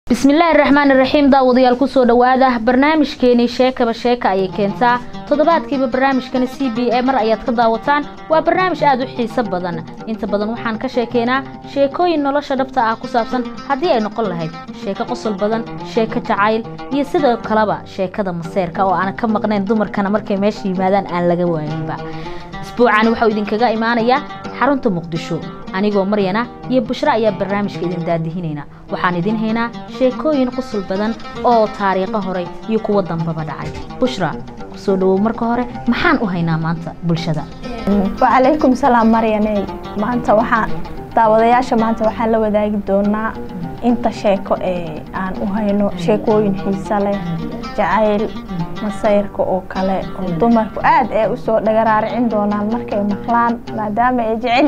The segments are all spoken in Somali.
bismillaahi raxmaan iraxiim daawadayaal kusoo dhawaada barnaamijkeenii sheekaba sheeka ayay keentaa toddobaadkiiba barnaamijkani c b e mar ayaad ka daawataan waa barnaamij aada u xiiso badan inta badan waxaan ka sheekeynaa sheekooyin nolosha dhabta ah ku saabsan haddii ay noqon lahayd sheeko qosol badan sheeko jacayl iyo sidoo kaleba sheekada maseerka oo aan ka maqnayn dumarkana markay meesha yimaadaan aan laga waayinba isbuucani waxau idinkaga imaanayaa xarunta muqdisho anigoo maryana iyo bushra ayaa barnaamijka idin daadihinayna waxaan idin haynaa sheekooyin qusul badan oo taariikho hore iyo kuwo dambaba dhacay bushra kusoo dhawow marka hore maxaan u haynaa maanta bulshada wacalaykum salaam maryaney maanta waxaan daawadayaasha maanta waxaan la wadaagi doonaa inta sheeko ee aan u hayno sheekooyin xiiso leh jacayl masayrka oo kale oo dumarku aad ee usoo dhagaraaricin doonaan markay maqlaan maadaama ay jecel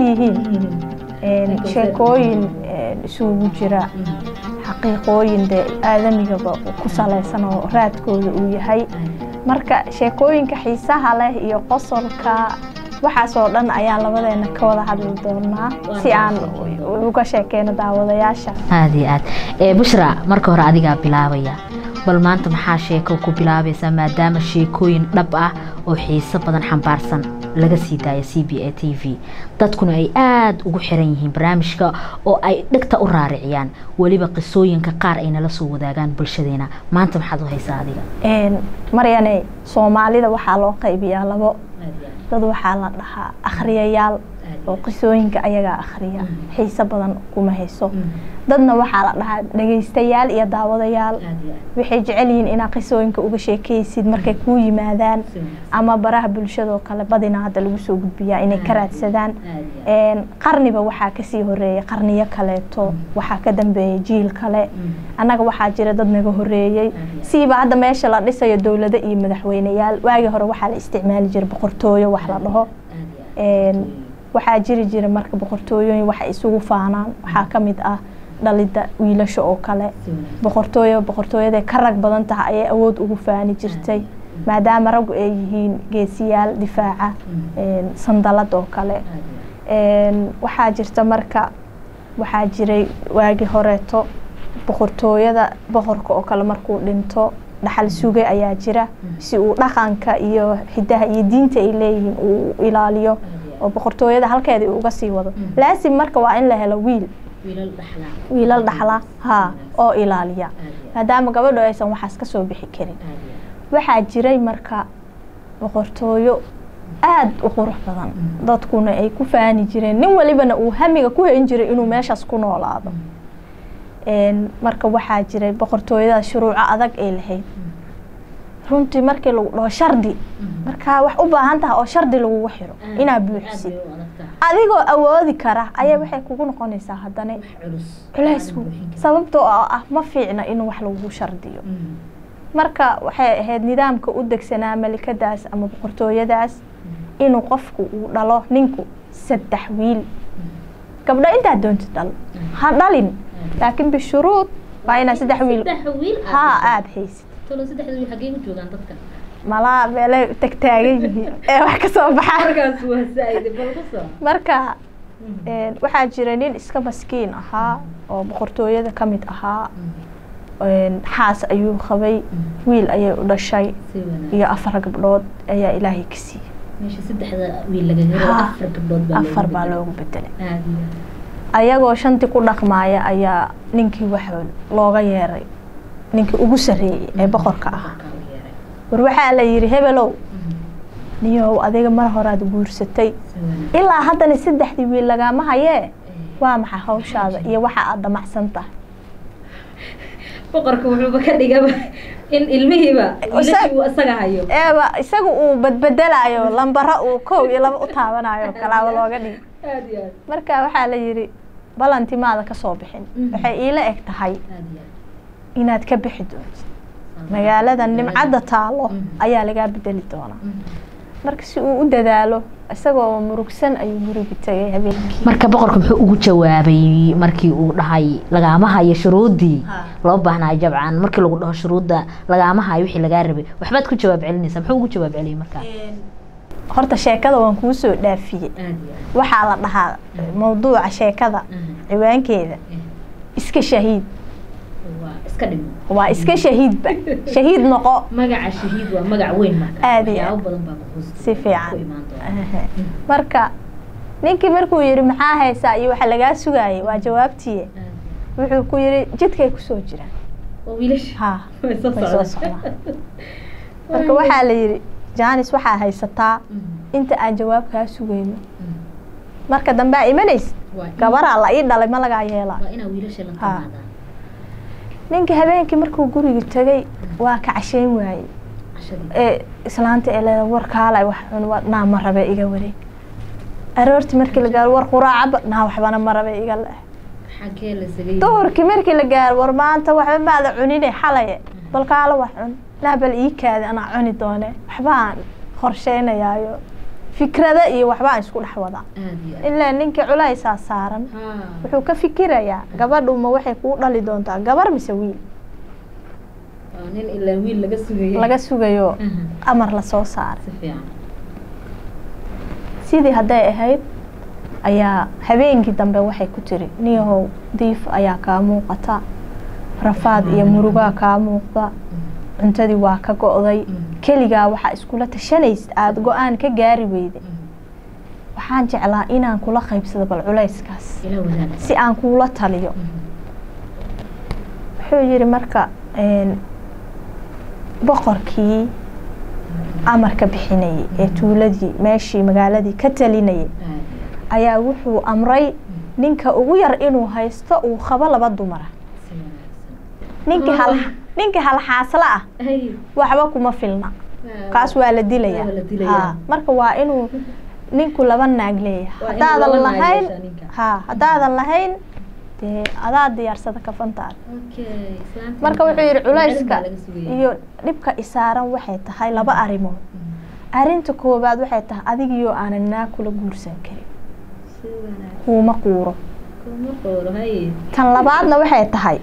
yihiin sheekooyin isugu jira xaqiiqooyin dee aadamigaba ku salaysan oo raadkooda uu yahay marka sheekooyinka xiisaha leh iyo qosolka waxaasoo dhan ayaan labadeena ka wada hadli doonaa si aan uga sheekeyno daawadayaasha aada iyo aad ee bushra marka hore adigaa bilaabaya bal maanta maxaa sheeko ku bilaabaysaa maadaama sheekooyin dhab ah oo xiiso badan xambaarsan laga sii daaya c b a t v dadkuna ay aada ugu xiran yihiin barnaamijka oo ay dhegta u raariciyaan weliba qisooyinka qaar ay nala soo wadaagaan bulshadeena maanta maxaad u haysaa adiga maryane soomaalida waxaa loo qaybiyaa labo dad waxaa la dhahaa akhriyayaal oo qisooyinka ayagaa akhriya xiiso badan kuma hayso dadna waxaa la dhahaa dhegaystayaal iyo daawadayaal waxay jecel yihiin inaad qisooyinka uga sheekaysid markay kuu yimaadaan ama baraha bulshadoo kale badina hadda lagu soo gudbiyaa inay ka raadsadaan qarniba waxaa kasii horeeyay qarniyo kaleeto waxaa ka dambeeyay jiil kale annaga waxaa jira dad naga horeeyey siiba hadda meesha la dhisayo dowlado iyo madaxweyneyaal waagii hore waxaa la isticmaali jira boqortooyo wax la dhaho waxaa jiri jira marka boqortooyooyin waxa isugu faanaan waxaa ka mid ah dhalidda wiilasha oo kale boqortooyo boqortooyaday ka rag badan tahay ayay awood ugu faani jirtay maadaama raggu ay yihiin geesiyaal difaaca sandalad oo kale waxaa jirta marka waxaa jiray waagi horeeto boqortooyada boqorka oo kale markuu dhinto dhaxal suge ayaa jira si uu dhaqanka iyo hidaha iyo diinta ay leeyihiin uu ilaaliyo oo boqortooyada halkeeda uga sii wado laasim marka waa in la helo wiil wiilal dhaxla ha oo ilaaliya maadaama gabadho aysan waxaas ka soo bixi karin waxaa jiray marka boqortooyo aada u qurux badan dadkuna ay ku faani jireen nin walibana uu hamiga ku hayn jiray inuu meeshaas ku noolaado marka waxaa jiray boqortooyada shuruuco adag ay lahayd runtii markii lagu dhaho shardi markaa wax u baahan taha oo shardi lagugu xiro inaad buuxisid adigoo awoodi kara ayaa waxay kugu noqonaysaa haddana culaysku sababtoo ah ma fiicna in wax lagugu shardiyo marka waxay ahayd nidaamka u degsanaa malikadaas ama boqortooyadaas inuu qofku uu dhalo ninku saddex wiil gabdho intaad doontid dhal ha dhalin laakiin bishuruud waa inaad saddex wiil haa aada haysid malaa meelay tagtaagan yihiin ee wax ka soo baxaan marka waxaa jira nin iska maskiin ahaa oo boqortooyada ka mid ahaa xaas ayuu qabay wiil ayay u dhashay iyo afar gabdhood ayaa ilaahay ka siiyey afar baa loogu bedelay ayagoo shantii ku dhaqmaaya ayaa ninkii wax looga yeeray ninkii ugu sarreeyey ee boqorka ahaa war waxaa la yidhi hebelow niyow adiga mar horaad guursatay ilaa haddana saddexdii wiil lagaama hayee waa maxay hawshaada iyo waxa aada damacsan tahay boqorka wuxuuba ka dhigaba in ilmihiiba isaga hayo eeba isaga uu badbedelaayo lambaro uu kow iyo laba u taabanayo kalaaba looga dhigi marka waxaa la yidhi balantimaada ka soo bixin waxay iila eg tahay inaad ka bixi doontid magaalada nimcadda taalo ayaa lagaa bedeli doonaa marka si uu u dadaalo isagoo murugsan ayuu gurigi tagay habeenkii marka boqorka muxuu ugu jawaabay markii uu dhahay lagaama hayo shuruuddii loo baahnayo jabcan markii lagu dhaho shuruudda lagaama hayo wixii lagaa rabay waxbaad ku jawaab celinaysaa muxuu ugu jawaab celiyay markaa horta sheekada waan kuu soo dhaafiyey waxaa la dhahaa mawduuca sheekada ciwaankeeda iska shahiid iska dhimo waa iska shahiidba shahiid noqo magaca shahiid waa magac weyn marka Aad iyo waxyaabo aad. badan baa ku hoos Si fiican. ku imaan doona Ehe. marka ninkii markuu yidhi maxaa haysaa iyo waxa lagaa sugaayay waa jawaabtiye wuxuu ku yidhi jidkay kusoo jiraan oo wiilasha ha way soo way soo socdaan socdaan marka waxaa la yidhi jaanis waxaa haysataa inta aan jawaab kaa sugayno marka dambe aa imanaysid waa in- gabaraa la ii dhalay ma lagaa yeelaa waa inaa wiilasha la Ha. timaadaan ninkii habeenkii markuu guriga tegay waa ka cashayn waayey cashadii ee islaanta ee leeda war kaalay wax cun waa- naa ma rabe iga wareeg aroortii markii la gaaro war quraacaba naa waxbana ma rabe iga le xagee la sagay duhurkii markii la gaaro war maanta waxba maada cunine xalaye bal kaalo wax cun naa bal ii kaadi anaa cuni doone waxbaan qorsheynayaayo fikrada iyo waxbaan isku dhex wadaa aad iyo aad ilaa ninkii culaysaa saaran ha wuxuu ka fikirayaa gabadhu ma waxay kuu dhali doontaa gabar mise wiil waa nin ilaa wiil laga sugayay laga sugayo Mhm. amar lasoo saaray si fiican sidii hadday ahayd ayaa habeenkii dambe waxay ku tiri niyahow diif ayaa kaa muuqata rafaad iyo murugaa kaa muuqda cuntadii waa ka go'day keligaa waxaa iskula tashanaysid aada go-aan ka gaari weyda waxaan jeclaa inaan kula qaybsado bal culayskaas ila wadaag si aan kuula taliyo wuxuu yidhi marka een, boqorkii amarka bixinayay ee tuuladii meeshii magaaladii ka talinayay aad ayaa wuxuu amray ninka ugu yar inuu haysto uu qabo laba dumara si wanaagsan ninkii hal Ah. ninkii halxaasla ah ay waxba kuma filna kaas waa la dilayaa Waa la dilayaa. Ha, marka waa inuu ninku laba naag leeyahay Waa inuu haddaadan laba naag lahayn yeeshaa ninka. ha haddaadan lahayn dee adaa diyaarsada kafantaada okay islaanta marka wuxuu yidhi macalin culayska baa laga sugayay. iyo dhibka isaaran waxay tahay laba arrimood arrinta koowaad waxay tahay adigiyoo aanan naag kula guursan karin si wanaagsan kuuma quuro kuma qooro hay tan labaadna waxay tahay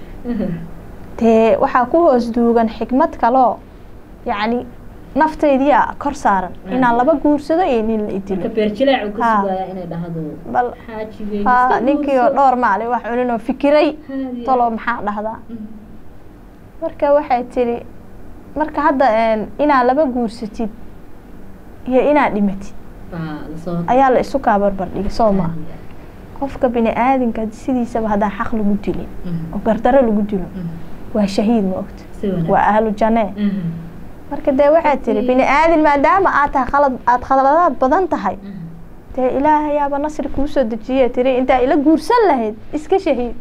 dee waxaa ku hoos duugan xikmad kaloo yacni naftaydiia kor saaran inaan laba guursado iyo nin la marka idilo beerjilaac uu ka Ha. sugayaa inay dhahdo bal xaaji weyn ha iska ninkii oo guurso. dhowr maalin wax cunin oo fikiray Haadiya. talo maxaa dhahdaa Mhm. marka waxay tiri marka hadda een, inaad laba guursatid iyo inaad dhimatid baa lasoo ayaa la isu kaa barbar dhigay soo maa Haadiya. qofka bini aadinka sidiisaba haddaan xaq lagu dilin Mhm. oo gardaro lagu dilo Mhm. waa shahiid ma ogta si wanaagsan waa ahlu jannee Mhm. marka dee waxay tiri bini aadin maadaama aad tahay khalad aada khaladaad badan tahay Mhm. dee ilaahayaaba nasri kuu soo dejiye tiri intaa ila guursan lahayd iska shahiid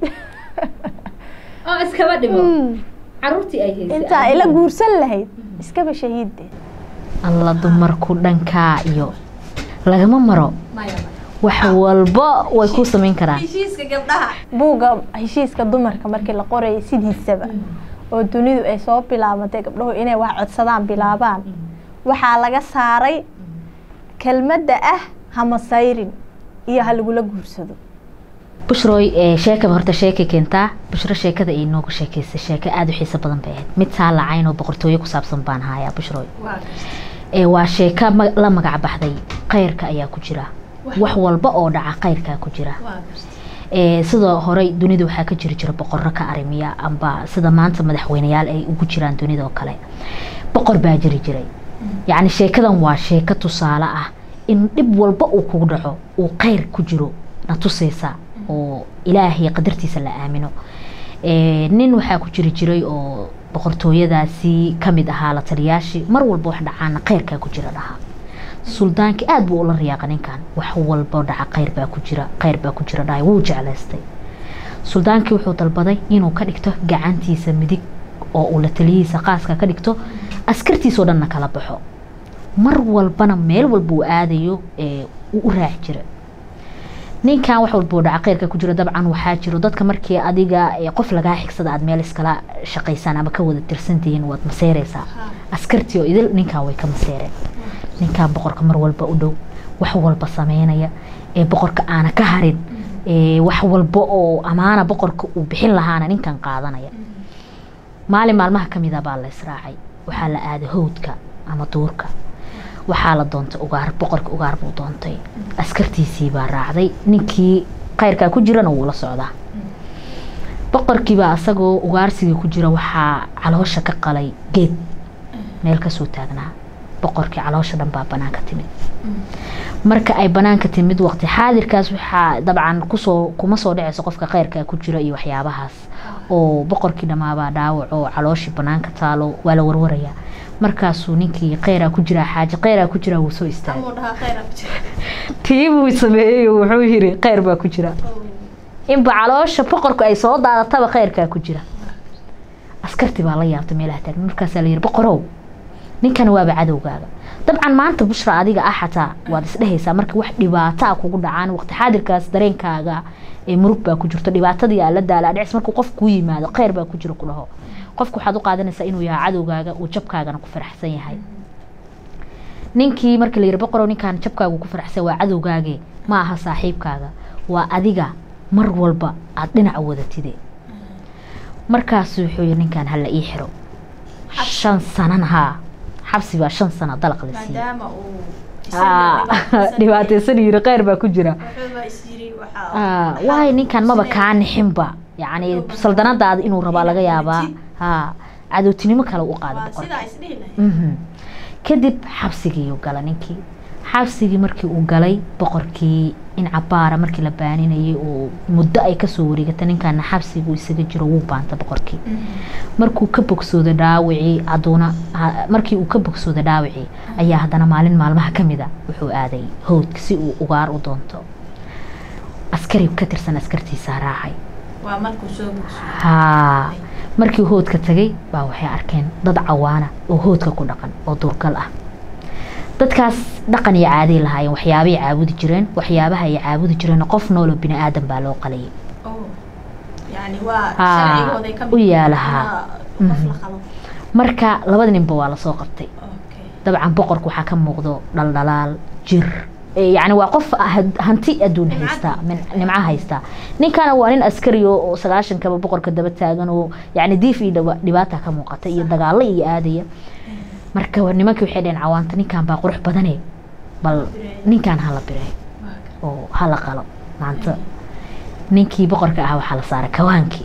oo iskaba dhimo Mm. caruurtii ay haysay intaa adigu. ila guursan lahayd iskaba shahiid de alla dumarku dhankaa iyo lagama maro wax walba way ku samayn karaan buugga heshiiska dumarka markii la qorayay sidiisaba oo dunidu ay soo bilaabatay gabdhahu inay wax codsadaan bilaabaan waxaa laga saaray kelmadda ah hamasayrin iyo ha lagula guursado bushroy ee sheekaba horta sheekay keentaa bushro sheekada ay nooga sheekaysay sheeko aada u xiiso badan bay ahayd mid saa lacayn oo boqortooyo ku saabsan baan hayaa bushroy ee waa sheeko ma- la magac baxday khayrka ayaa ku jira wax walba oo dhaca khayrkaa ku jira ee sidoo horey dunida waxaa ka jiri jira boqorro ka arimiya amba sida maanta madaxweyneyaal ay ugu jiraan dunida oo kale boqor baa jiri jiray yacni sheekadan waa sheeko tusaale ah in dhib walba uu kugu dhaco uu khayr ku jiro na tusaysa oo ilaahay qadartiisa la aamino Ee, nin waxaa ku jiri jiray oo boqortooyadaasi kamid ahaa la taliyaashii mar walba wax dhacaana khayrkaa ku jira dhaha suldaanki aada buu ula riyaaqa ninkan wax walba dhaca khayr baa ku jira khayr baa ku jira dhahay wuu jeclaystay suldaankii wuxuu dalbaday inuu ka dhigto gacantiisa midig oo uu la taliyihiisa qaaska ka dhigto askartiisoo dhanna kala baxo mar walbana meel walba uu aadayo ee uu u raaci jira ninkan wax walba oo dhaca khayrka ku jira dabcan waxaa jiro dadka markii adiga ee qof lagaa xigsada aad meel iskala shaqaysaan ama ka wada tirsantihiin waad maseereysaa askartii oo idil ninkan way ka maseereen ninkan boqorka mar walba u dhow wax walba sameynaya ee boqorka aana ka harin ee wax walba oo amaana boqorka uu bixin lahaana ninkan qaadanaya maalin maalmaha ka mida baa la israacay waxaa la aaday howdka ama duurka waxaa la doontay ugaar boqorka ugaar buu doontay askartiisii baa raacday ninkii khayrkaa ku jirana wuu la socdaa boqorkiibaa isagoo ugaarsigii ku jira waxaa caloosha ka qalay geed meel kasoo taagnaa boqorkii caloosha dhan baa banaanka timid marka ay banaanka timid waqti xaadirkaas waxaa dabcan kusoo kuma soo dhaceyso qofka kheyrka ku jira iyo waxyaabahaas oo boqorkii dhammaabaa dhaawac oo calooshii banaanka taalo waa la warwarayaa markaasuu ninkii kheyraa ku jiraa xaaji kheyraa ku jiraa wuu soo istaagay tii buu sameeyey oo wuxuu yiri kheyr baa ku jira inba caloosha boqorku ay soo daadataba kheyrkaa ku jira askartii baa la yaabtay meelaha taagna markaasaa la yiri boqorow ninkan waaba cadowgaaga dabcan maanta bushra adiga ah xataa waad isdhehaysaa marka wax dhibaato a kugu dhacaan waqti xaadirkaas dareenkaaga ee murug baa ku jirto dhibaatadii aa la daala dhicis markuu qof kuu yimaado kheyr baa ku jira ku dhaho qofka waxaad u qaadanaysaa inuu yahay cadowgaaga uu jabkaagana ku faraxsan yahay ninkii markii la yiri boqorow ninkaan jabkaagu ku faraxsan waa cadowgaage ma aha saaxiibkaaga waa adiga mar walba aada dhinaca wadatide markaasu wuxuu yiri ninkaan hala ii xiro shan sanan haa xabsi baa shan sano dalaq la siiyey dhibaateysan yiri kheyr baa ku jira waayo ninkan maba kaa nixinba yacni saldanadaada inuu rabaa laga yaabaa ha cadowtinimo kale u qaada boqorka kadib xabsigiiuu gala ninkii xabsigii markii uu galay boqorkii in cabaara markii la baaninayay oo muddo ay kasoo wareegata ninkaana xabsiguu isaga jiro wuu baanta boqorkii markuu ka bogsooda dhaawicii aduuna markii uu ka bogsooda dhaawicii ayaa haddana maalin maalmaha kamid a wuxuu aaday howdka si uu ugaar u doonto askari ka tirsan askartiisaa raacay haa markii hoodka tagay baa waxay arkeen dad cawaana oo hoodka ku dhaqan oo duurgal ah dadkaas dhaqan iyo caaday lahaayeen waxyaabay caabudi jireen waxyaabaha ay caabudi jireen qof noolo bini aadan baa loo qalayay u yaalahaa marka labada ninba waa lasoo qabtay dabcan boqorka waxaa ka muuqdo dhaldhalaal jir yani waa qof hanti adduun haysta nimco haysta ninkana waa nin askari oo sagaashankaba boqorka daba taagan oo yani diif iyo dhibaata ka muuqata iyo dagaalo iyo aadaya marka nimankii waxay dheheen cawaanta ninkan baa qurux badane bal ninkan hala bire oo hala qalo maanta ninkii boqorka ahaa waxaa la saaray kawaankii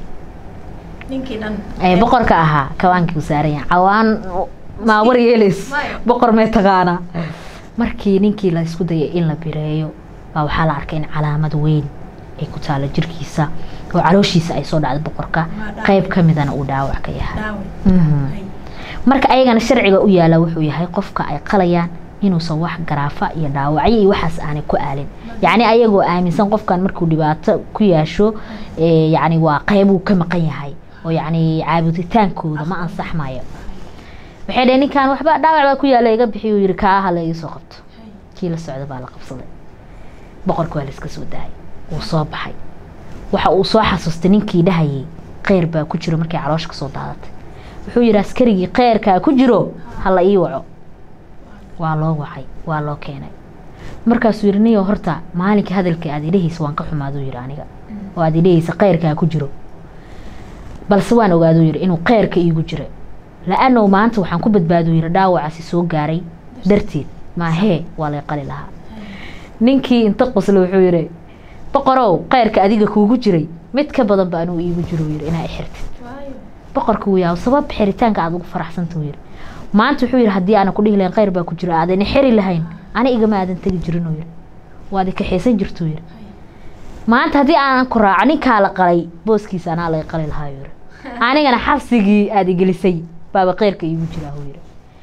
boqorka ahaa kawaankii u saaranya cawaan maa war yeelays boqor mee taqaana markii ninkii la isku dayay in la bireeyo baa waxaa la arkay in calaamad weyn ay ku taalo jirkiisa oo calooshiisa ay soo dhacdo boqorka qeyb ka midana uu dhaawac ka yahay marka ayagana sharciga u yaala wuxuu yahay qofka ay qalayaan inuusan wax garaafa iyo dhaawacyo iyo waxaas aanay ku aalin yacni ayagoo aaminsan qofkan markuu dhibaato ku yeesho yacni waa qeybuu ka maqan yahay oo yacni caabuditaankooda ma ansaxmayo waxay dhaheen ninkan waxba dhaawac baa ku yaala iga bixiy uu yiri kaa hala ii soo qabto kii la socda baa la qabsaday boqorka waa la iska soo daayay wuu soo baxay waxa uu soo xasuustay ninkii dhahayay kheyr baa ku jiro markay caloosha kasoo daadatay wuxuu yidhi askarigii kheyrkaa ku jiro hala ii waco waa loo wacay waa loo keenay markaasuu yidhi niyo horta maalinka hadalka aad idhahaysa waan ka xumaaduu yidhi aniga oo aad idhahaysa kheyrkaa ku jiro balse waan ogaaduu yidhi inuu kheyrka iigu jira la-anow maanta waxaan ku badbaaduu yidhi dhaawacaasi soo gaaray darteed maahee waa lay qali lahaa ninkii inta qosle wuxuu yidhi boqorow kheyrka adiga kuugu jiray mid ka badan ba anuu iigu jiro yidhi inaa xirtid boqorka wuu yaab sabab xiritaanka aad ugu faraxsanta yidhi maanta wuxuu yidhi haddii aanan ku dhihi lahayn kheyr baa ku jira aadana xiri lahayn ani igama aadan tegi jirin yidhi waad ikaxaysan jirtuu yidhi maanta haddii aanan ku raaco ninkaa la qalay booskiisa anaa lay qali lahaa yidhi anigana xabsigii aada igelisay baaba kheyrka iigu jiraa yidhi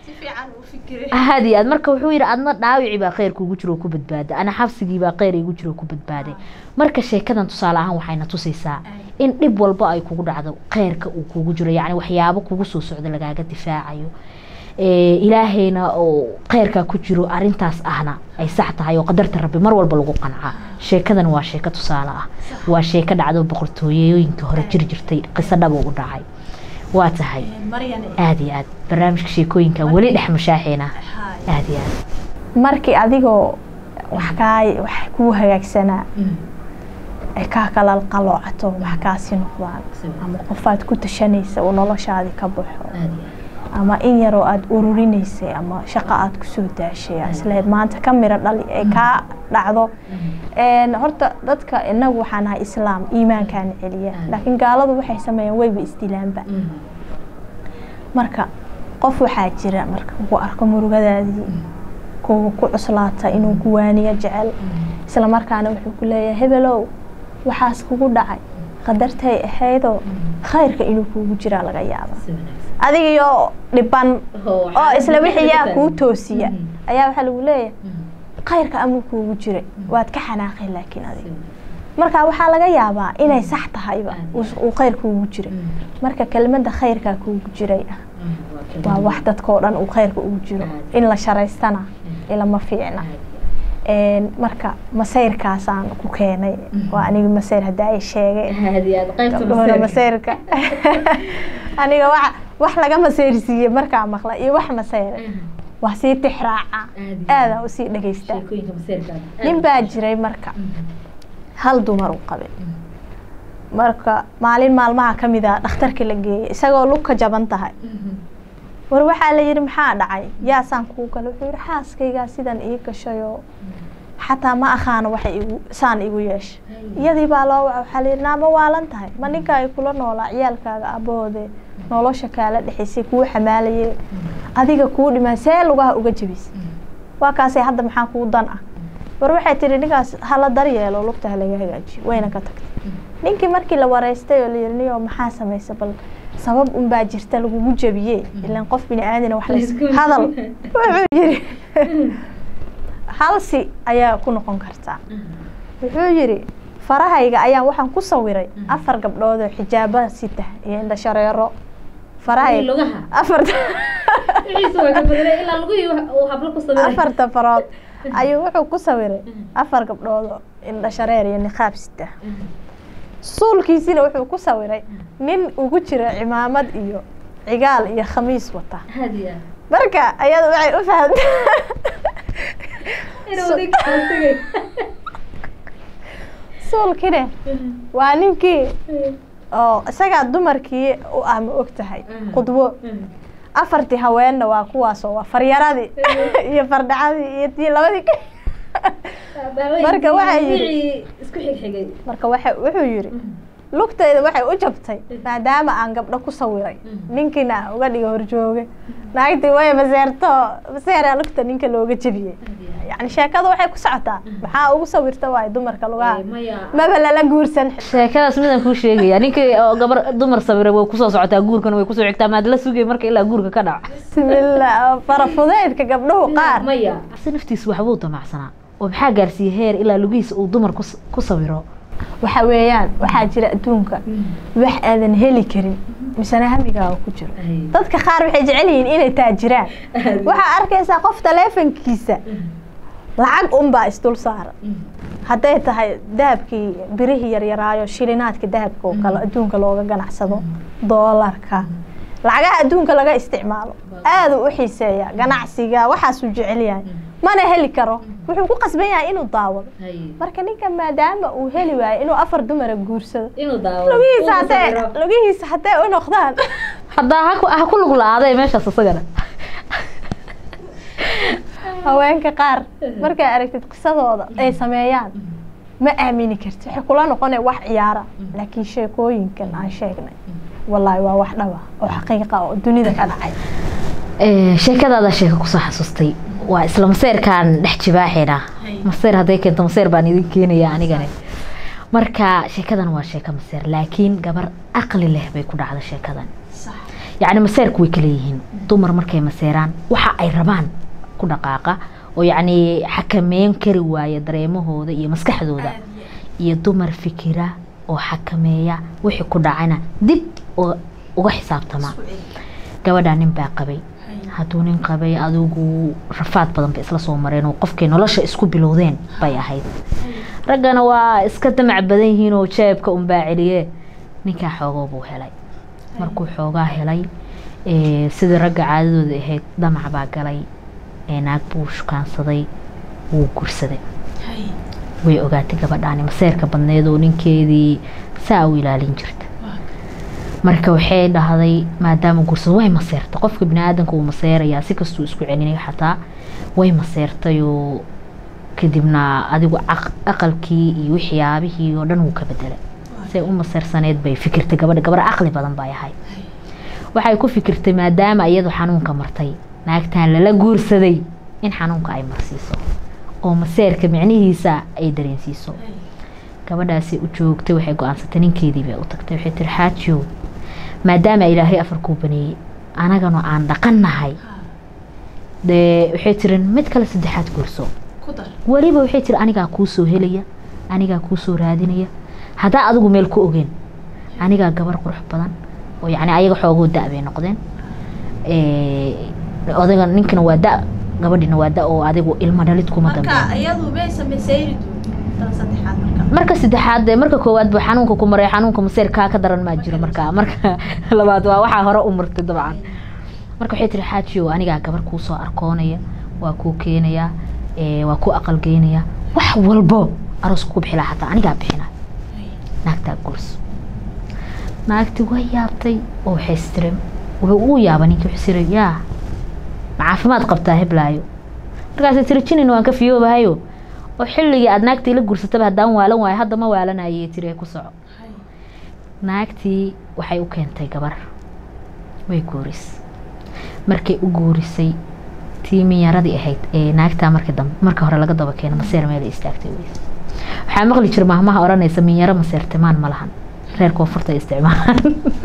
aad iyo aad marka wuxuu yidhi adna dhaawici baa kheyr kuugu jiro ku badbaaday ana xabsigii baa kheyr iigu jiro ku badbaaday marka sheekadan tusaale ahaan waxayna tusaysaa in dhib walba ay kugu dhacdo kheyrka uu kugu jiro yacni waxyaabo kugu soo socda lagaaga difaacayo ilaahayna oo kheyrkaa ku jiro arintaas ahna ay sax tahay oo qadarta rabbi mar walba lagu qancaa sheekadan waa sheeko tusaale ah waa sheeko dhacdo boqortooyooyinka hore jir jirtay qiso dhabo u dhacay waa tahay aada iyo aad barnaamijka sheekooyinka weli dhex mashaaxeena aada iyo aad markii adigoo wax kaa wax kuu hagaagsanaa ay kaa kala qaloocato wax kaasi noqdaan ama qofaad ku tashanaysa uu noloshaadii ka baxo ama in yaroo aada ururinaysay ama shaqo aada kusoo daashay isleed maanta ka miro dhali ee kaa dhacdo horta dadka inagu waxaan ahay islaam iimaankaana celiya laakiin gaaladu waxay sameeyaan wayba isdilaanba marka qof waxaa jira marka ku arko murugadaadii kuwa ku cuslaata inuu kuwaaniyo jecel isla markaana wuxuu ku leeyahay hebelow waxaas kugu dhacay qadartay ahaydoo khayrka inuu kuugu jiraa laga yaaba adigiyo dhiban oo isla wixiyaa kuu toosiya ayaa waxaa lagu leeyahay khayrka amuu kuugu jiray waad ka xanaaqay laakiin adiga marka waxaa laga yaabaa inay sax tahayba uu khayr kuugu jiray marka kelmadda khayrkaa kuugu jiray ah waa wax dadkao dhan uu khayrka ugu jiro in la sharaystana ilama fiicna marka masayrkaasaan ku keenay waa aniga masayr hadda ay sheegay gabdhoona masayrka aniga wa wax laga masayrsiiye markaa maqla iyo wax masayra waa sii tixraaca aadaa usii dhegeystaa nin baa jiray marka hal dumar u qabay marka maalin maalmaha ka mid a dhakhtarka la geeyay isagoo lugka jaban tahay war waxaa la yidhi maxaa dhacay yaasaan kuu gala wuxuu yidhi xaaskaygaa sidan ii gashayoo xataa ma akhaano waxay igu saan igu yeeshay iyadii baa loo waca waxaa layidhi naama waalan tahay ma ninka ay kula noolaa ciyaalkaaga aboode nolosha kaala dhexaysay kuu xamaalayay adiga kuu dhimaa see lugaha uga jebisay waa kaasay hadda maxaa kuu dan ah war waxay tihi ninkaas hala daryeelo lugta halaga hagaajiyo wayna ka tagtay ninkii markii la wareystay oo layidhi niyo maxaa samaysa bal sabab unbaa jirta lagugu jebiye ilan qof bini aadana wax las hadal wuxuu yidhi halsi ayaa ku noqon kartaa wuxuu yidhi farahayga ayaan waxaan ku sawiray afar gabdhood oo xijaaba sita iyo indha shareero farahayga afarta afarta farood ayuu wuxuu ku sawiray afar gabdhood oo indha shareer iyo niqaab sita suulkiisina wuxuu ku sawiray nin ugu jira cimaamad iyo cigaal iyo khamiis wata marka ayada waxay u fahamta suulkine waa ninkii oo isagaa dumarkii u ah ma og tahay qudwo afartii haweenna waa kuwaasoo waa faryaradii iyo fardhacadii iyo tii labadii marka waxaa yidhi marka waxa wuxuu yidhi lugtayda waxay u jabtay maadaama aan gabdho ku sawiray ninkiina aan uga dhiga horjooge naagtii way maseerto maseeraa lugta ninka looga jebiyey yani sheekada waxay ku socotaa maxaa ugu sawirta waay dumarka lugaha maba lala guursan sheekadaas midaan kuu sheegaya ninkii oo gabar dumar sawiray way kusoo socotaa guurkana way kusoo xigtaa maad la sugay marka ilaa guurka ka dhaco bismillah farafudeedka gabdhuhu qaar si naftiis waxbuu damacsanaa oo maxaa gaarsiiyey heer ilaa lugihiisa uu dumar ku sawiro waxa weeyaan waxaa jira adduunka wax aadan heli karin misena hamigaaga ku jiro dadka qaar waxay jecel yihiin inay taajiraan waxaa arkaysaa qof taleefonkiisa lacag unbaa isdul saaran hadday tahay dahabkii birihii yaryaraayo shilinaadka dahabka oo kale adduunka looga ganacsado doolarka lacagaha adduunka laga isticmaalo aada u xiiseeya ganacsiga waxaasuu jecel yahay mana heli karo wuxuu ku qasban yahay inuu daawado marka ninka maadaama uu heli waayo inuu afar dumara guursado lugihiisa hadee lugihiisa haddee u noqdaan haddaa ha ku lug la-aaday meeshaas isagana haweenka qaar markay aragtid qisadooda ay sameeyaan ma aamini karti waxay kula noqona wax ciyaara laakiin sheekooyinkan aan sheegnay wallaahi waa wax dhaba oo xaqiiqa oo dunida ka dhacay sheekadaada sheeka kusoo xasuustay waa isla maseyrkaan dhex jibaaxina maseyr hadday keento maseyr baan idin keenaya anigani marka sheekadan waa sheeko maseer laakiin gabar aqli leh bay ku dhacda sheekadan yacni maseyrku way kala yihiin dumar markay maseeraan waxa ay rabaan ku dhaqaaqa oo yacni xakameyn kari waaya dareemahooda iyo maskaxdooda iyo dumar fikira oo xakameeya wixii ku dhacana dib uga xisaabtama gabadhaa nin baa qabay hadduu nin qabay adigu rafaad badan bay isla soo mareen oo qofkay nolosha isku bilowdeen bay ahayd raggana waa iska damac badan yihiin oo jeebka unbaa celiye ninkaa xoogoo buu helay markuu xoogaa helay sidii ragga caadadooda ahayd damac baa galay naag buu shukaansaday wuu gursaday way ogaatay gabadhaani maseerka badneed oo ninkeedii saa u ilaalin jirta marka waxay dhahday maadaama guursado way maseertay qofka bini-aadanka uu maseerayaa si kastuu isku celinaya xataa way maseertayoo kadibna adigu aqalkii iyo waxyaabihii oo dhan wuu ka bedelay say u maseersaneed bay fikirtay gabadha gabar caqli badan bay ahayd waxay ku fikirtay maadaama iyadu xanuunka martay naagtan lala guursaday in xanuunka ay marsiiso oo maseerka micnihiisa ay dareensiiso gabadhaasi u joogtay waxay go-aansatay ninkeedii bay u tagtay waxay tiri xaajiyow maadaama ilaahay afarkuu baneeyey anagana aan dhaqannahay dee waxay tiri mid kale saddexaad guurso weliba waxay tiri anigaa kuu soo helaya anigaa kuu soo raadinaya haddaa adigu meel ku ogeen anigaa gabar qurux badan oo yacni ayaga xoogoo da- bay noqdeen odaga ninkana waa da gabadhina waa da oo adigu ilmo dhalid kuma dambeyn marka saddexaad dee marka koowaad buu xanuunka ku maray xanuunka maseerkaa ka daran maa jiro marka marka labaad waa waxaa hore u martay dabcan marka waxay tiri xaajiyo anigaa gabar kuu soo arkoonaya waa kuu keenayaa waa ku aqalgeynaya wax walbo arooska ku bixilaa xataa anigaa bixina naagtaa guurso naagti way yaabtay oo waxay istiri wuxuu uu yaaba ninkii wuxuu istiri yaa ma caafimaad qabtaa heblaayo markaasay tiri jinin waan ka fiyoobahayo oo xilligii aada naagtii la guursataba haddaan waalan waayo hadda ma waalanayay tiri ku soco naagtii waxay u keentay gabar way guuris markay u guurisay tii minyaradii ahayd ee naagtaa marka dambe marka hore laga daba keeno maseer meel istaagtay weys waxaa maqli jira mahmaha odhanaysa minyaro maseertimaan ma lahan reer koonfurta isticmaalaan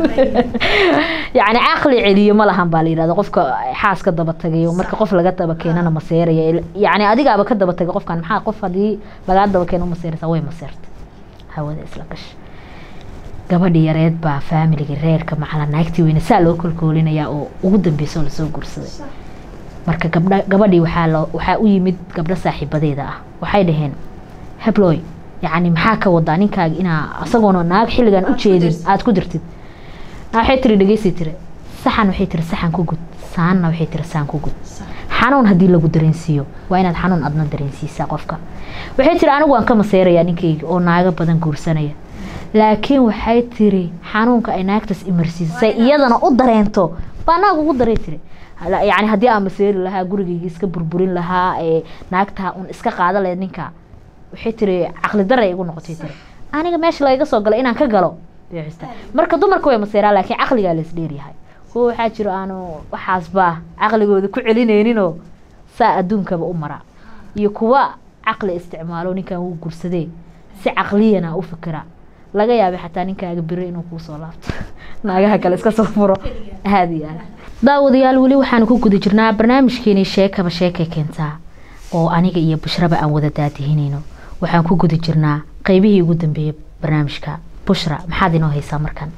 yacni caqli celiyo ma lahan baa la yidhahda qofka xaas ka daba tagayo marka qof laga daba keenana maseeraya yacni adigaaba ka daba tagay qofkan maxaa qof haddii lagaa daba keeno maseeraysa way maseertay hawada isla gasha gabadhii yareed baa faamiliga reerka macala naagtii weyne saa loo kolkoolinayaa oo ugu dambeysa oo lasoo guursaday marka gabdha gabadhii waxaa loo waxaa u yimid gabdho saaxiibadeeda ah waxay dhaheen hebloy yacni maxaa ka wadaa ninkaaga inaa isagoona naag xilligan u jeedin aada ku dirtid waxay tiri dhegeysi tiri saxan waxay tiri saxan ku gud saanna waxay tiri saan ku gud xanuun haddii lagu dareensiiyo waa inaad xanuun adna dareensiisaa qofka waxay tiri anigu waan ka maseerayaa ninkayga oo naago badan guursanaya laakiin waxay tiri xanuunka ay naagtaas imarsiisay iyadana u dareento baa naag ugu daray tiri yacni haddii aan maseeri lahaa gurigayga iska burburin lahaa ee naagtaa un iska qaada leed ninka waxay tiri caqli daray igu noqotay tiri aniga meesha lagaga soo galay inaan ka galo marka dumarka way maseeraa laakiin caqligaa la isdheeryahay kuwa waxaa jiro aanu waxaasba caqligooda ku celinayninoo saa adduunkaba u mara iyo kuwa caqli isticmaalo ninkan wuu gursadee si caqliyana u fikira laga yaabay xataa ninkaaga biro inuu kuu soo laabto naagaha kale iska soo furo aada iyo aad daawadayaal weli waxaanu ku guda jirnaa barnaamijkeenii sheekaba sheekay keentaa oo aniga iyo bushraba aan wada daadihinayno waxaan ku guda jirnaa qeybihii ugu dambeeyey barnaamijka bushra maxaad inoo haysaa markan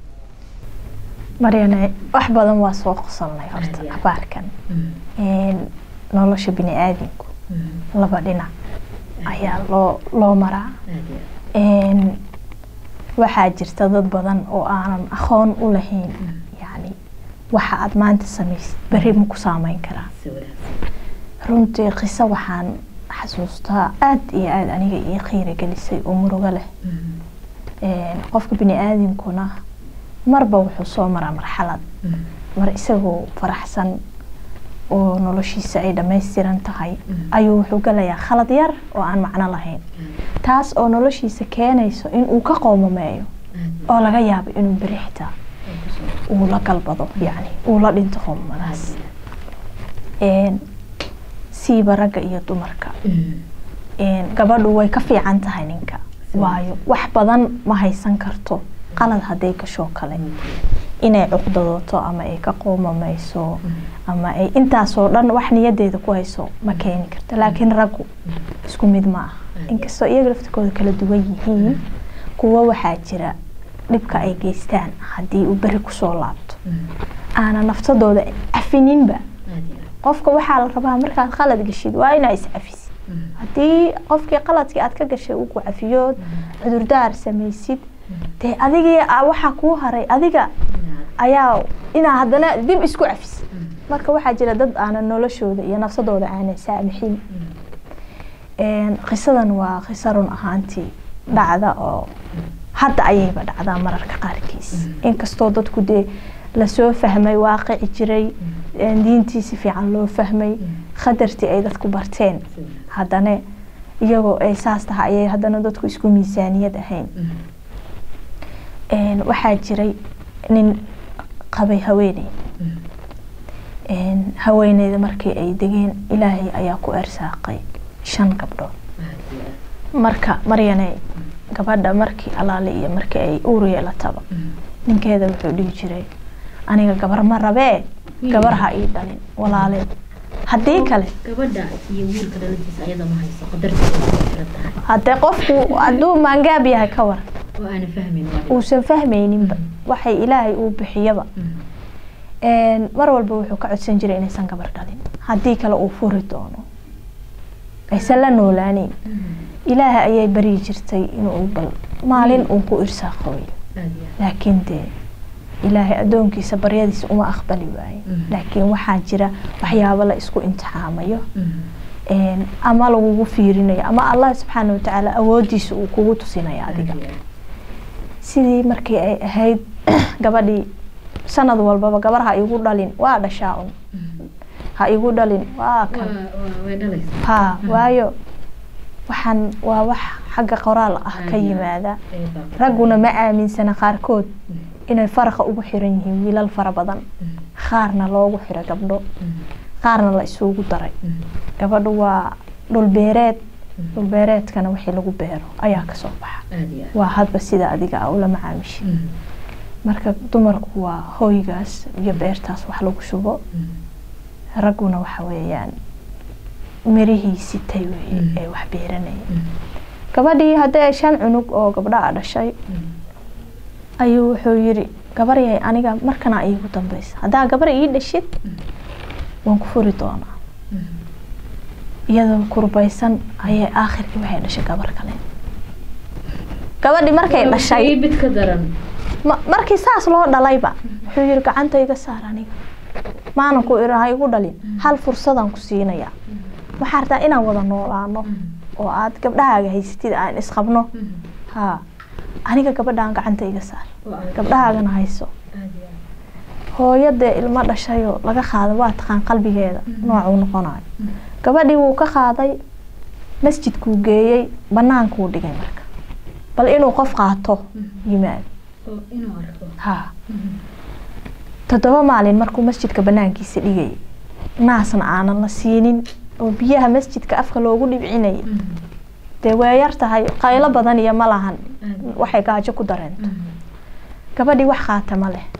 maryane wax badan waa soo qosolnay horta abaarkan nolosha bini aadamku laba dhinac ayaa loo loo maraa waxaa jirta dad badan oo aanan aqoon u lahayn yani waxa aada maanta samaysid beri ma ku saameyn karaa runtii qiso waxaan xasuustaa aada iyo aada aniga ii qiira gelisay oo murugo leh qofka bini aadamkuna marba wuxuu soo maraa marxalad mar isagoo faraxsan oo noloshiisa ay dhammaystiran tahay ayuu wuxuu galayaa khalad yar oo aan macno lahayn taas oo noloshiisa keenayso inuu ka qoomameeyo oo laga yaabo inuu beri xitaa uu la galbado yani uu la dhinto qoomamadaas siiba ragga iyo dumarka gabadhu way ka fiican tahay ninka waayo wax badan ma haysan karto qalad hadday gashoo kale inay cuqdadooto ama ay ka qoomameyso ama ay intaasoo dhan wax niyadeeda ku hayso ma keeni karto laakiin raggu isku mid ma aha inkastoo iyaga laftikooda kala duwan yihiin kuwo waxaa jira dhibka ay geystaan haddii uu beri kusoo laabto aana naftadooda cafininba qofka waxaa la rabaa markaad qalad gashid waa inaa iscafisid haddii qofkii qaladkii aad ka gashay uu ku cafiyood cudurdaar samaysid dee adigii waxaa kuu haray adiga ayaa inaa haddana dib isku cafisid marka waxaa jira dad aanan noloshooda iyo nafsadooda aanan saamixin qisadan waa qiso run ahaantii dhacda oo hadda ayayba dhacdaa mararka qaarkiis inkastoo dadku dee lasoo fahmay waaqici jiray diintii si fiican loo fahmay khatartii ay dadku barteen haddana iyagoo ay saas tahay ayay haddana dadku isku miisaaniyad ahayn waxaa jiray nin qabay haweeney haweeneyda markii ay degeen ilaahay ayaa ku ersaaqay shan gabdhood marka maryane gabadha markii alaale iyo markii ay uur yeelataba ninkeeda wuxuu dhihi jiray aniga gabar ma rabee gabar ha ii dhalin walaaleed haddii kale haddee qofku hadduu maangaab yahay ka war uusan fahmayninba waxay ilaahay uu bixiyaba mar walba wuxuu ka codsan jiray inaysan gabar dhalin haddii kale uu furi doono aysan la noolaaneyn ilaahay ayay baryi jirtay inuu bal maalin uu ku irsaaqooyo laakiin dee ilaahay addoonkiisa baryadiisa uma aqbali waayo laakiin waxaa jira waxyaabo la isku imtixaamayo ama lagugu fiirinayo ama allah subxaana watacaala awoodiisa uu kugu tusinayo adiga sidii markii ay ahayd gabadhii sanad walbaba gabar ha igu dhalin waa dhashaa un ha igu dhalin waa kan ha waayo waxaan waa wax xagga qoraal ah ka yimaada ragguna ma aaminsana qaarkood inay faraqa ugu xiran yihiin wiilal fara badan qaarna loogu xiro gabdho qaarna la isugu daray gabadhu waa dhulbeereed dhulbeereedkana wixii lagu beero ayaa kasoo baxa waa hadba sida adiga a ula macaamishi marka dumarku waa hooygaas iyo beertaas wax lagu shubo ragguna waxa weeyaan mirihii sitay weye ee wax beeranaya gabadhii haddii shan cunug oo gabdhaa dhashay ayuu wuxuu yiri gabar yahay aniga markana iigu dambeysa haddaa gabar ii dhashid waan ku furi doonaa iyadoo kurbaysan ayay aakhirkii waxay dhashay gabar kale gabadhii markay dhashay markii saas loo dhalayba wuxuu yiri gacanta iga saar aniga maanan ku irin ha igu dhalin hal fursadaan ku siinayaa waxaa rabtaa inaan wada noolaano oo aad gabdhahaaga haysatid aan isqabno ha aniga gabadhaan gacanta iga saar gabdhahaagana hayso hooyadee ilmo dhashayoo laga qaaday waa taqaan qalbigeeda noocuu noqonayo gabadhii wuu ka qaaday masjidkuu geeyey banaankuu dhigay marka bal inuu qof qaato yimaado ha toddoba maalin markuu masjidka banaankiisa dhigayay naasna aanan la siinin oo biyaha masjidka afka loogu dhibcinayay dee waa yar tahay qaylo badan iyo ma lahan waxay gaajo ku dareento gabadhii wax qaata ma leh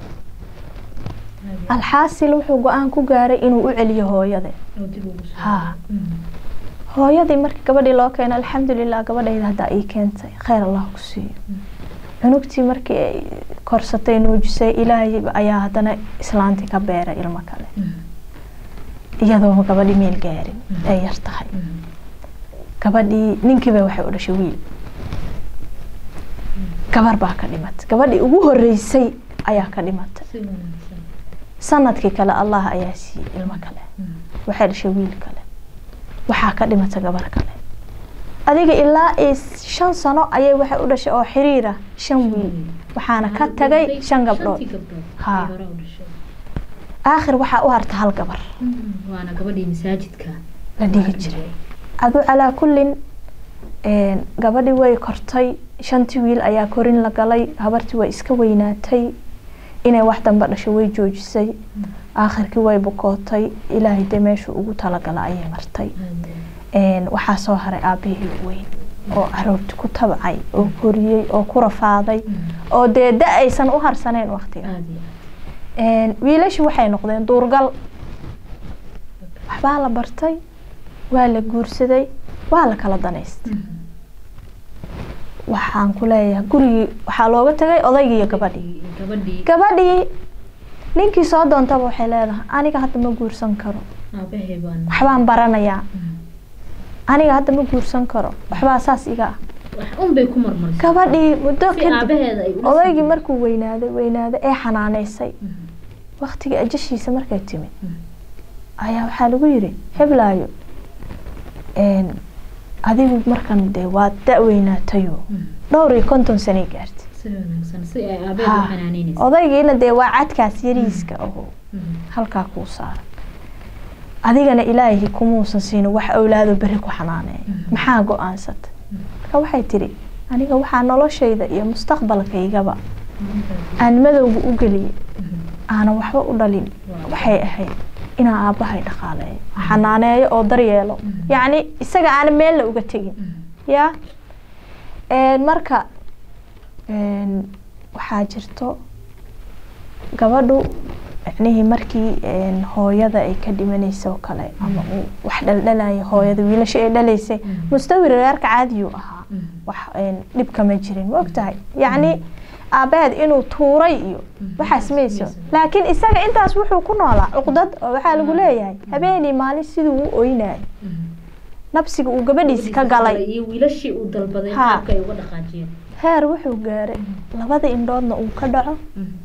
alxaasil wuxuu go-aan ku gaaray inuu u celiyo hooyade ha hooyadii markii gabadhii loo keeno alxamdulilah gabadhayda haddaa ii keentay kheyr allah ku siiyo cunugtii markii ay korsatay nuujisay ilaahay ayaa haddana islaantii ka beeray ilmo kale iyadoo gabadhii meel gaarin ay yar tahay gabadhii ninkiiba waxay u dhashay wiil gabar baa ka dhimatay gabadhii ugu horeysay ayaa ka dhimatay sanadkii kale allah ayaa siiyey ilmo kale waxay dhashay wiil kale waxaa ka dhimatay gabar kale adiga ilaa shan sano ayay waxay u dhashay oo xiriira shan wiil waxaana ka tagay shan gabdhood ha aakhir waxaa u harta hal gabar la dhigi jiray adu calaa kullin gabadhii way kortay shantii wiil ayaa korin la galay habartii way iska weynaatay inay wax damba dhasho way joojisay aakhirkii way bukootay ilaahay dee meeshuu ugu talagala ayay martay waxaa soo haray aabihii weyn oo caruurti ku tabcay oo koriyey oo ku rafaaday oo dee da aysan u harsaneen waktiga wiilashii waxay noqdeen duurgal waxbaa la bartay waa la guursaday waa la kala danaystay waxaan ku leeyahay gurigii waxaa looga tagay odaygii iyo gabadhii gabadhii ninkii soo doontaba waxay leedahay aniga hadda ma guursan karo waxbaan baranayaa aniga hadda ma guursan karo waxbaa saas iga ah gabadhii muddo kadib odaygii markuu weynaaday weynaaday ee xanaaneysay waktigii ajashiisa markay timid ayaa waxaa lagu yiri heblaayo adigu markan dee waa da-weynaatayo dhowr iyo konton sanay gaartay odaygiina dee waa cadkaas yariiska oo halkaa kuu saaran adigana ilaahay kumuusan siinin wax awlaado beri ku xanaaneeya maxaa go-aansata marka waxay tidhi aniga waxaa noloshayda iyo mustaqbalkaygaba aan madowga u geliyay aanan waxba u dhalin waxay ahayd inaan aabbahay dhaqaaleeyo xanaaneeyo oo daryeelo yacni isaga aanan meelna uga tegin ya marka waxaa jirto gabadhu micnihii markii hooyada ay ka dhimanaysa oo kale ama uu wax dhaldhalaya hooyada wiilasha ay dhalaysay mustawir reerka caadiyuu ahaa wax dhib kama jirin ma ogtahay yacni aabaheed inuu tuuray iyo waxaas mayso laakiin isaga intaas wuxuu ku noolaa cuqdad oo waxaa lagu leeyahay habeenii maalin siduu u oynayo nabsiga uu gabadhiisi ka galay heer wuxuu gaaray labada indhoodna uu ka dhaco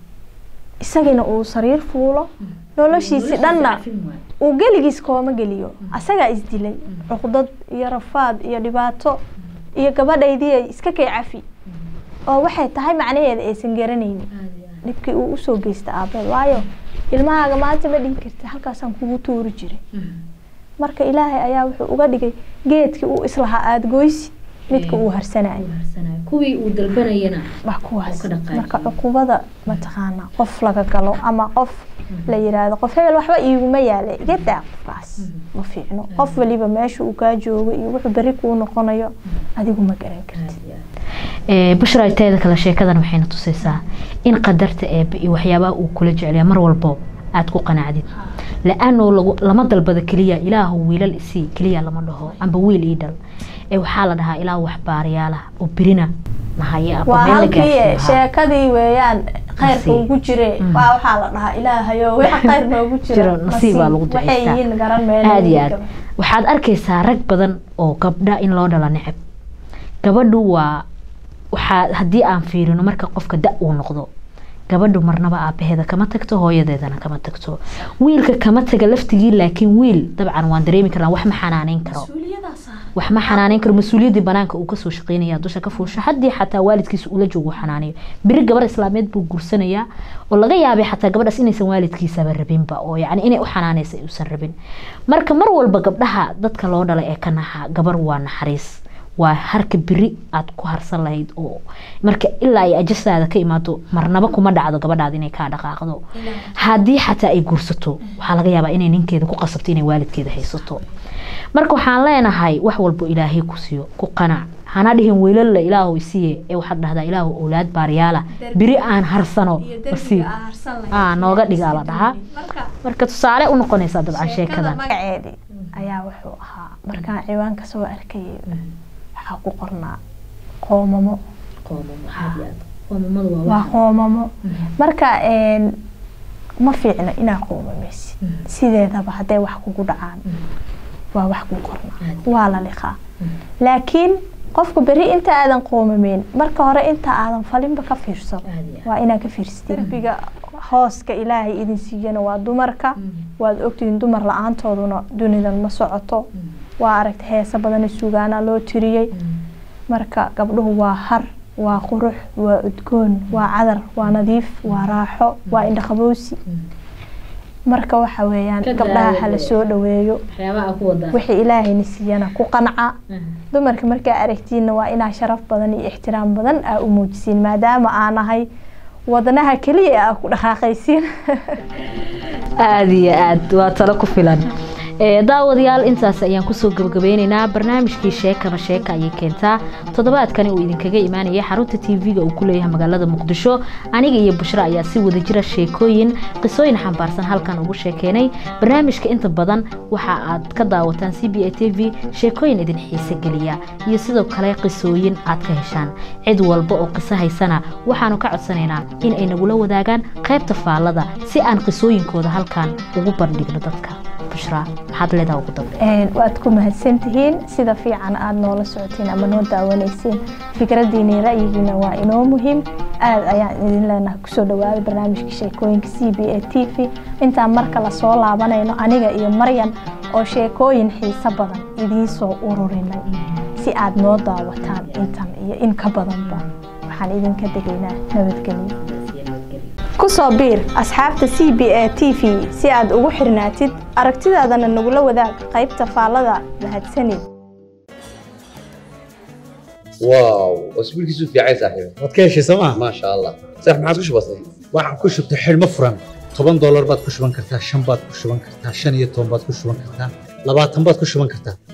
isagina uu sariir fuulo noloshiisi dhanna uu geligiis kooma geliyo asagaa isdilay cuqdad iyo rafaad iyo dhibaato iyo gabadhaydii ay iska kay cafi oo waxay tahay macnaheeda aysan garanaynin dhibkii uu usoo geysta aabeed waayo ilmahaaga maanta ma dhihi karti halkaasaan kugu tuuri jiray marka ilaahay ayaa wuxuu uga dhigay geedkii uu islahaa aada goysi midka uu harsanayo kuwii uu dalbanayana waa kuwaas marka cuqubada mataqaana qof laga galo ama qof la yiraahdo qof hebel waxba iiguma yaala iga daa qofkaas ma fiicno qof waliba meesha uu kaa joogo iyo wuxuu beri kuu noqonayo adigu ma garan kartid bushra teeda kale sheekadan waxayna tusaysaa in qadarta eebe iyo waxyaabaha uu kula jeclaya mar walbo aada ku qanacdid la-aanoo lagu lama dalbada keliya ilaahu wiilal isii keliya lama dhaho amba wiil ii dhal ee waxaa la dhahaa ilaahu waxbaarayaalaha oo berina mahaya waa halkii sheekadii weeyaan khayrka ugu jire waa waxaa la dhahaa ilaahayo waxa khayr noogu jiro nasiibaa lagu waxay yihiin garan aada iyo aad waxaad arkaysaa rag badan oo gabdha in loo dhala necab gabadhu waa waxaa haddii aan fiirino marka qofka da uu noqdo gabadhu marnaba aabaheeda kama tagto hooyadeedana kama tagto wiilka kama taga laftigii laakiin wiil dabcan waan dareemi karnaa wax ma xanaaneyn karo wax ma xanaaneyn karo mas-uuliyaddii banaanka uu kasoo shaqeynaya dusha ka fuusho haddii xataa waalidkiisa ula joogo xanaanayo beri gabar islaameed buu guursanayaa oo laga yaabay xataa gabadhaas inaysan waalidkiisaba rabinba oo yacni inay u xanaanaysa uusan rabin marka mar walba gabdhaha dadka loo dhalay ee ka naxa gabar waa naxariis waa harka beri aada ku harsan lahayd oo marka ilaa ay ajasaada ka imaado marnaba kuma dhacdo gabadhaada inay kaa dhaqaaqdo haddii xataa ay guursato waxaa laga yaabaa inay ninkeeda ku qasabto inay waalidkeeda haysato marka waxaan leenahay wax walbo ilaahay ku siiyo ku qanac hana dhihin wiilalla ilaahu isiiye ee waxaad dhahdaa ilaahu owlaad baaryaala beri aan harsano masiib nooga dhigaa la dhahaa marka tusaale u noqonaysaa dabcan sheekadan magaceedii ayaa wuxuu ahaa markaan ciwaanka soo arkayay waxaa ku qornaa qoomamo waa qoomamo marka ma fiicno inaa qoomameysid sideedaba hadday wax kugu dhacaan waa wax ku qornaa waa la liqaa laakiin qofku beri inta aadan qoomameyn marka hore inta aadan falinba ka fiirsan waa inaa ka fiirsatid derbiga hooska ilaahay idin siiyana waa dumarka waad ogtihiin dumar la-aantooduna dunidan ma socoto waa aragta heesa badana sugaana loo tiriyey marka gabdhuhu waa har waa qurux waa udgoon waa cadar waa nadiif waa raaxo waa indhaqabowsi marka waxa weeyaan gabdhaha hala soo dhaweeyo wixii ilaahayna siiyana ku qanca dumarka markaa aragtiinna waa inaa sharaf badan iyo ixtiraam badan aa u muujisiin maadaama aan ahay wadnaha keliya aa ku dhaqaaqaysiin aada iyo aad waa talo ku filan daawadayaal intaas ayaan kusoo gabagabeyneynaa barnaamijkii sheekaba sheeka ayay keentaa toddobaadkani uu idinkaga imaanaya xarunta tv-ga uu ku leeyahay magaalada muqdisho aniga iyo bushro ayaa si wada jira sheekooyin qisooyin xambaarsan halkan ugu sheekeenay barnaamijka inta badan waxa aad ka daawataan c b a t v sheekooyin idin xiise geliya iyo sidoo kale qisooyin aad ka heshaan cid walba oo qiso haysana waxaanu ka codsanaynaa in ay nagula wadaagaan qaybta faallada si aan qisooyinkooda halkan ugu bandhigno dadka waad ku mahadsantihiin sida fiican aada noola socotiin ama noo daawanaysiin fikradiina ra'yigiina waa inoo muhiim aada ayaan idin leenahay kusoo dhawaada barnaamijka sheekooyinka c b a t v intaan marka lasoo laabanayno aniga iyo maryan oo sheekooyin xiiso badan idiin soo ururinay si aad noo daawataan intan iyo in ka badanba waxaan idinka degaynaa nabadgelyo ku soo biir asxaabta c b a t v si aad ugu xirnaatid aragtidaadana nagula wadaag qaybta faallada mahadsanid واو واسبوع كيسو في عايز صاحبي waad ka heshay sooma ما شاء الله صح ما عاد كش بسيط waxaan ku shubtay xidhmo furan toban doolar baad ku shuban kartaa shan baad ku shuban kartaa shan iyo toban baad ku shuban kartaa labaatan baad ku shuban kartaa